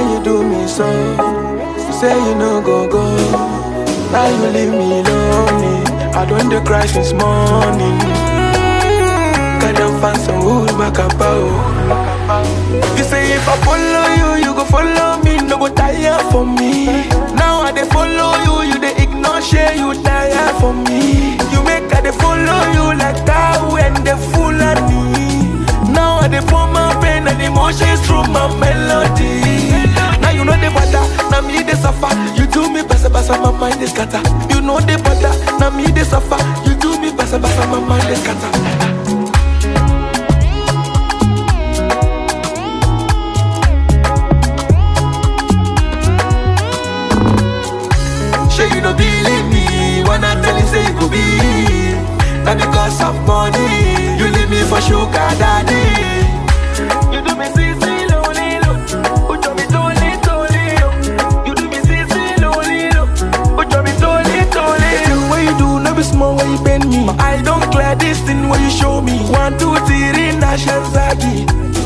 you do me so? You say you no go go. Now you leave me lonely. I don't dey cry since morning. Can them find some wood back about? You say if I follow you, you go follow me. No go tire for me. Now I dey follow you, you dey ignore share you tire for me. You make I dey follow you like cow and the Fulani. Now I dey pour my pain and emotions through my melody. Now you know the bother, now me dey suffer. You do me basa basa, my mind is scatter. You know the bother, now me dey suffer. You do me basa basa, my mind is scatter. Sure you don't believe me when I tell you say it could be Not because of money You leave me for sugar daddy You do me sissy lonely lo Put me totally totally lo You do me sissy lonely lo Put me totally totally The thing what you do never small when you bend me I don't clear this thing when you show me One two three nation zagi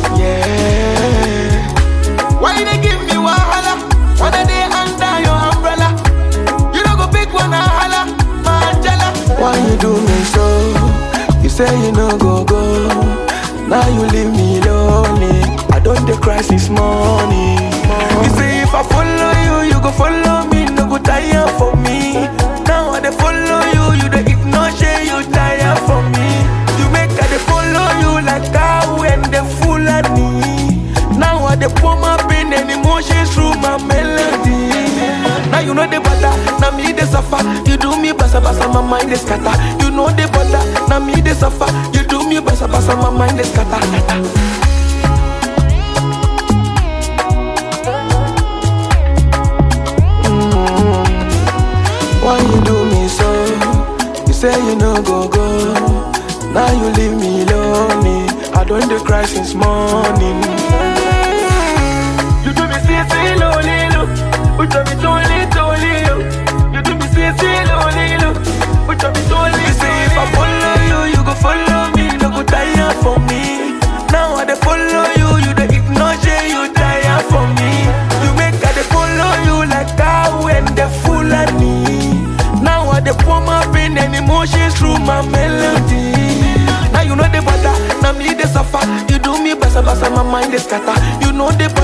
Yeah Why you they give me wahala When I dey under your umbrella you don't go pick one and holla, Angela. Why you do me so? You say you no go go. Now you leave me lonely. I don't dey cry since morning. You say if I follow you, you go follow me. No go tire for me. Now I dey follow you, you dey ignore shey you tire for me. You make I dey follow you like cow and the Fulani. Now I dey pour my pain and emotions through my melody. Now you know the butter, now me dey suffer. You do me basa basa, my mind is scatter. You know the butter, now me dey suffer. You do me basa basa, my mind is scatter. Mm. Why you do me so? You say you no go go. Now you leave me lonely. I don't dey cry since morning. You do me see see lonely look. You do me totally totally look. You do me see see lonely look. You do me totally. You say if I follow you, you go follow me. No go tire for me. Now I dey follow you, you dey ignore shey you tire for me. You make I dey follow you like cow and the Fulani. Now I dey pour my pain and emotions through my melody. Now you know the butter, now me dey suffer. You do me basa basa, my mind is scatter. You know the butter.